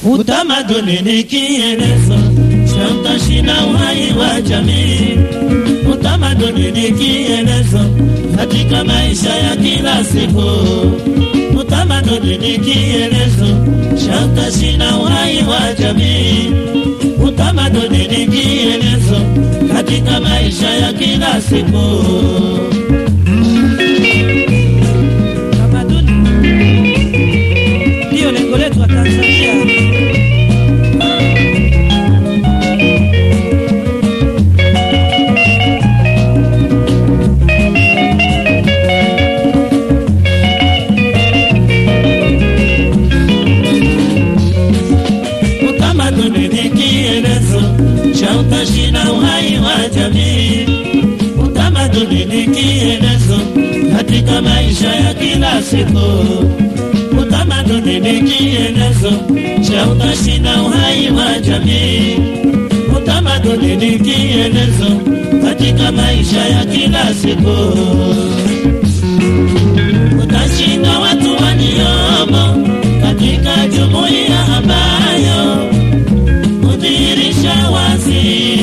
Utamaduni ni kielezo cha utashi na uhai wa jamii. Utamaduni ni kielezo katika maisha ya kila siku. Utamaduni ni kielezo cha utashi na uhai wa jamii. Utamaduni ni kielezo katika maisha ya kila siku. Tamaduni ndiyo lengo letu wa Tanzania. Utamaduni ni kielezo cha utashi na uhai wa jamii. Utamaduni ni kielezo katika maisha ya kila siku. Utamaduni ni kielezo cha utashi na uhai wa jamii. Utamaduni ni kielezo katika maisha ya kila siku. Utashi na watu waliomo katika jumuiya ambayo kudhihirisha wazi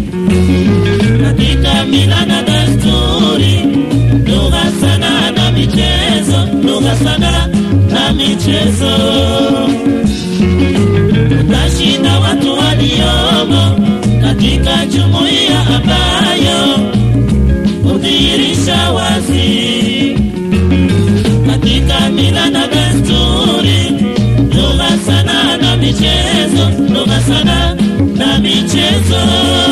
katika mila na desturi, lugha, sanaa na michezo, lugha, sanaa na michezo. Utashinda watu waliomo katika jumuiya ambayo kudhihirisha wazi katika mila na desturi, lugha, sanaa na michezo, lugha, sanaa na michezo.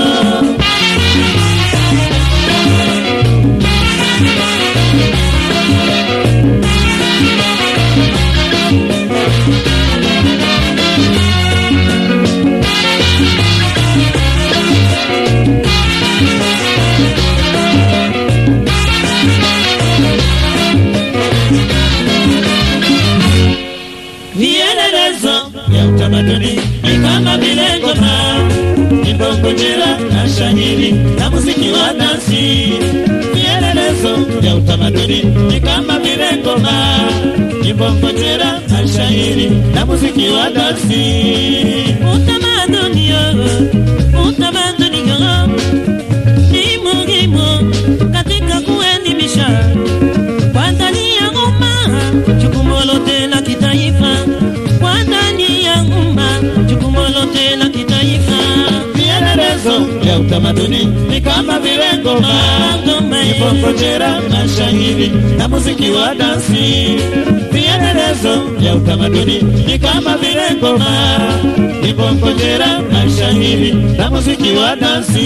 vielelezo vya utamaduni ni kama vile ngoma, nyimbo, ngojera na shahiri na muziki wa dansi. Vielelezo vya utamaduni ni kama vile ngoma, nyimbo, ngojera na shahiri na muziki wa dansi. Utamaduni yo, utamaduni yo ni muhimu katika kuelimisha kwa ndani ya umma, jukumu lote la kitaifa, kwa ndani ya umma, jukumu lote la kitaifa. Vielelezo vya utamaduni ni kama vile ngoma, Ngoma, nyimbo, ngojera na shahiri na muziki wa dansi. Vielelezo vya utamaduni ni kama vile ngoma, nyimbo, ngojera na shahiri na muziki wa dansi.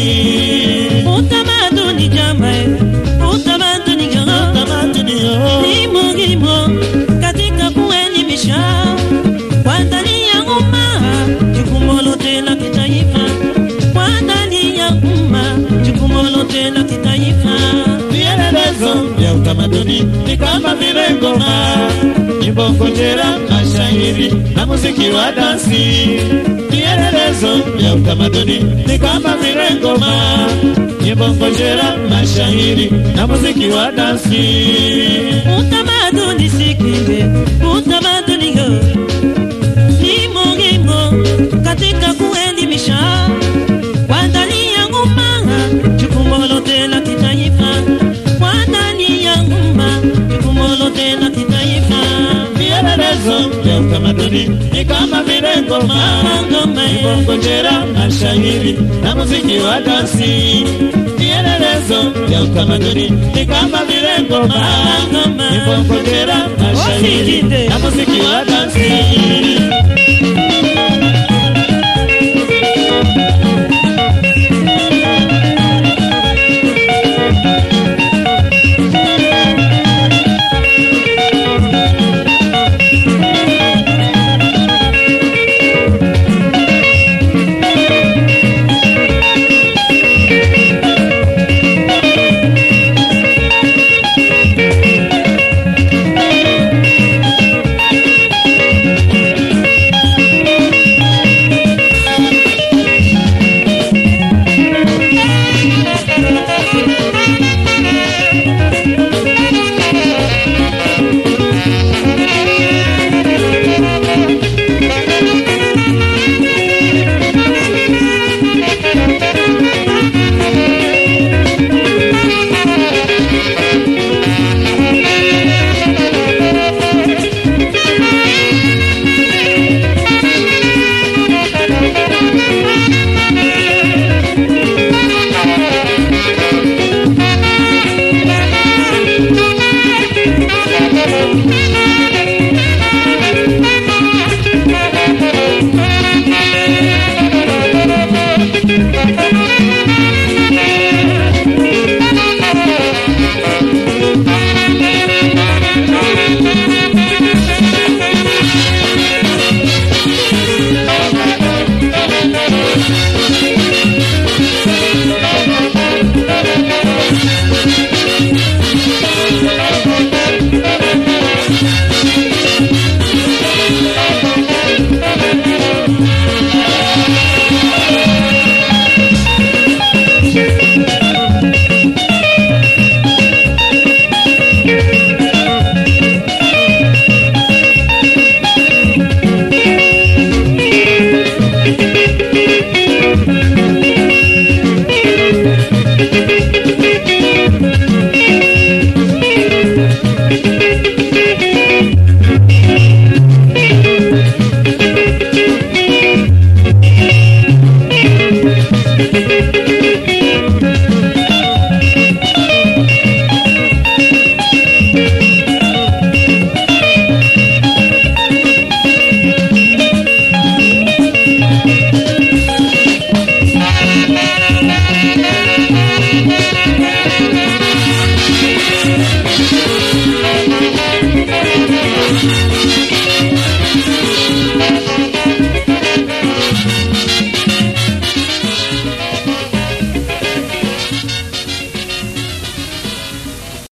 Utamaduni jamani, utamaduni yo Utamaduni yo, ni muhimu katika kuelimisha kwa ndani ya umma, jukumu lote la kitaifa, kwa ndani ya umma, jukumu lote la kitaifa. vielelezo vya utamaduni ni kama vile ngoma, nyimbo, ngojera na shahiri na muziki wa dansi. Vielelezo vya utamaduni ni kama vile ngoma, nyimbo, ngojera na shahiri na muziki wa dansi. Utamaduni sikinde, utamaduni yo ni muhimu katika kuelimisha kwa ndani ya umma, jukumu lote la kitaifa, kwa ndani ya umma, jukumu lote la kitaifa. Vielelezo vya utamaduni ni kama vile ngoma, Ngoma, nyimbo, ngojera na shahiri na muziki wa dansi. Vielelezo vya utamaduni ni kama vile ngoma, Ngoma. nyimbo, ngojera na shahiri Wasikinde. na muziki wa dansi.